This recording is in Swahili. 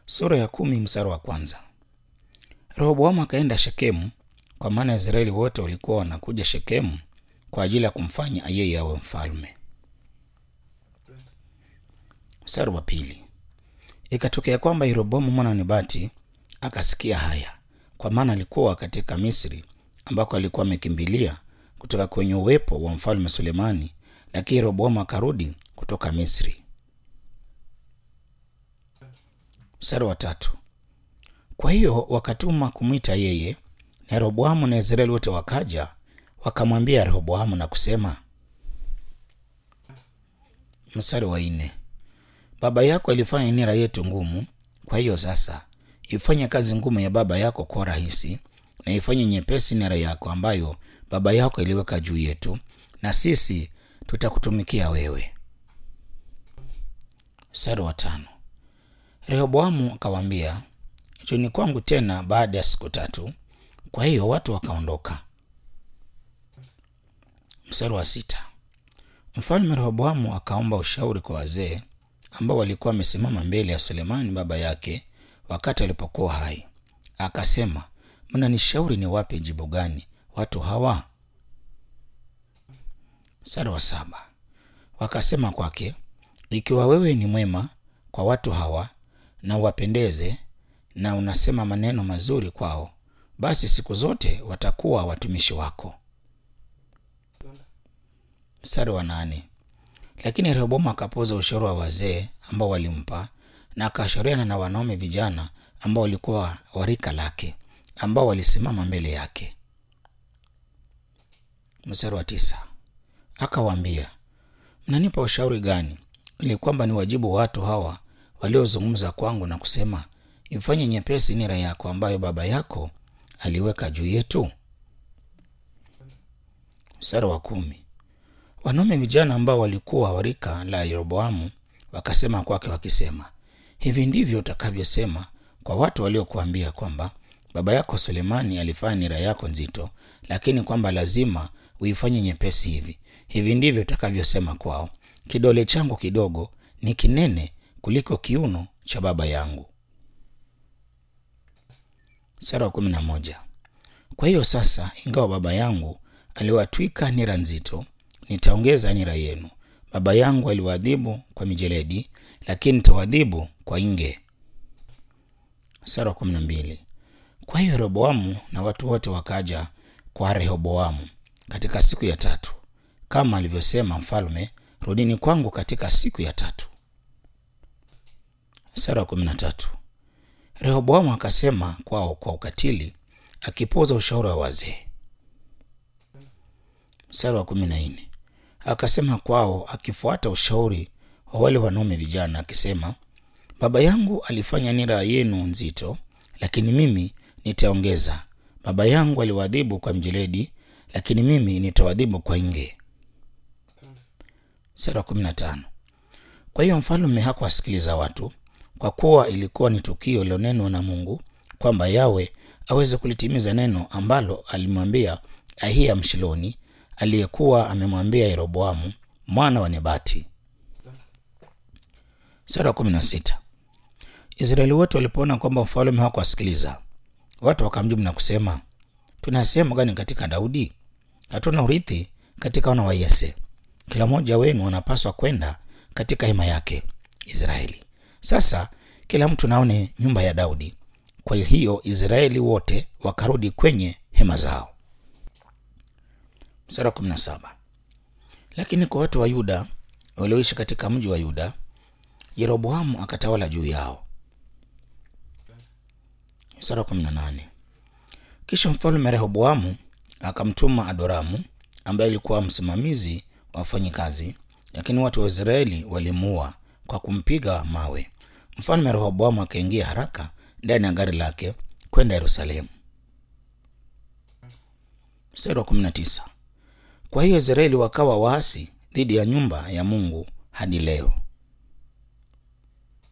sura ya kumi mstari wa kwanza. Rehoboamu akaenda Shekemu, kwa maana Israeli wote walikuwa wanakuja Shekemu kwa ajili ya kumfanya yeye awe mfalme. Mstari wa pili. Ikatokea kwamba Yeroboamu mwana wa Nebati akasikia haya, kwa maana alikuwa katika Misri ambako alikuwa amekimbilia kutoka kwenye uwepo wa mfalme Sulemani, lakini Yeroboamu akarudi kutoka Misri. Mstari wa tatu. Kwa hiyo wakatuma kumwita yeye, na Yeroboamu na Israeli wote wakaja wakamwambia Rehoboamu na kusema. Mstari wa nne. Baba yako alifanya nira yetu ngumu, kwa hiyo sasa ifanye kazi ngumu ya baba yako kwa rahisi, na ifanye nyepesi nira yako ambayo baba yako iliweka juu yetu, na sisi tutakutumikia wewe. Mstari wa tano. Rehoboamu akawaambia, njoni kwangu tena baada ya siku tatu. Kwa hiyo watu wakaondoka. Mstari wa sita. Mfalme Rehoboamu akaomba ushauri kwa wazee ambao walikuwa wamesimama mbele ya Sulemani baba yake wakati alipokuwa hai. Akasema, mnanishauri ni wape jibu gani watu hawa? Mstari wa saba. Wakasema kwake, ikiwa wewe ni mwema kwa watu hawa na uwapendeze na unasema maneno mazuri kwao, basi siku zote watakuwa watumishi wako. Mstari wa nane. Lakini Rehoboamu akapuuza ushauri wa wazee ambao walimpa na akashauriana na wanaume vijana ambao walikuwa warika lake ambao walisimama mbele yake. Mstari wa tisa. Akawaambia, mnanipa ushauri gani ili kwamba ni wajibu watu hawa waliozungumza kwangu na kusema, ifanye nyepesi nira yako ambayo baba yako aliweka juu yetu? Mstari wa kumi. Wanaume vijana ambao walikuwa warika la Yeroboamu wakasema kwake wakisema, hivi ndivyo utakavyosema kwa watu waliokuambia kwamba baba yako Sulemani alifanya nira yako nzito, lakini kwamba lazima uifanye nyepesi hivi. Hivi ndivyo utakavyosema kwao, kidole changu kidogo ni kinene kuliko kiuno cha baba yangu. Sura ya kumi na moja. Kwa hiyo sasa, ingawa baba yangu aliwatwika nira nzito, nitaongeza nira yenu. Baba yangu aliwaadhibu kwa mijeledi, lakini nitawaadhibu kwa inge. Sura ya kumi na mbili. Kwa hiyo Rehoboamu na watu wote wakaja kwa Rehoboamu katika siku ya tatu, kama alivyosema mfalme, rudini kwangu katika siku ya tatu. Sura ya kumi na tatu. Rehoboamu akasema kwao kwa ukatili, akipuuza ushauri wa wazee. Mstari wa kumi na nne. Akasema kwao akifuata ushauri wa wale wanaume vijana, akisema, baba yangu alifanya nira yenu nzito, lakini mimi nitaongeza. Baba yangu aliwaadhibu kwa mjeledi, lakini mimi nitawadhibu kwa inge. Mstari wa kumi na tano. Kwa hiyo mfalme hakuwasikiliza watu, kwa kuwa ilikuwa ni tukio lilonenwa na Mungu kwamba Yawe aweze kulitimiza neno ambalo alimwambia Ahiya Mshiloni aliyekuwa amemwambia Yeroboamu mwana wa Nebati. Sura ya kumi na sita. Israeli wote walipoona kwamba mfalme hakuwasikiliza watu, wakamjibu na kusema, tuna sehemu gani katika Daudi? Hatuna urithi katika wana wa Yese. Kila mmoja wenu anapaswa kwenda katika hema yake Israeli. Sasa kila mtu naone nyumba ya Daudi. Kwa hiyo Israeli wote wakarudi kwenye hema zao. Mstari wa kumi na saba. Lakini kwa watu wa Yuda walioishi katika mji wa Yuda, Yeroboamu akatawala juu yao. Mstari wa kumi na nane. Kisha mfalme Rehoboamu akamtuma Adoramu ambaye alikuwa msimamizi wa wafanyikazi, lakini watu wa Israeli walimuua kwa kumpiga mawe. Mfalme Rehoboamu akaingia haraka ndani ya gari lake kwenda Yerusalemu. Mstari wa kumi na tisa. Kwa hiyo Israeli wakawa waasi dhidi ya nyumba ya Mungu hadi leo.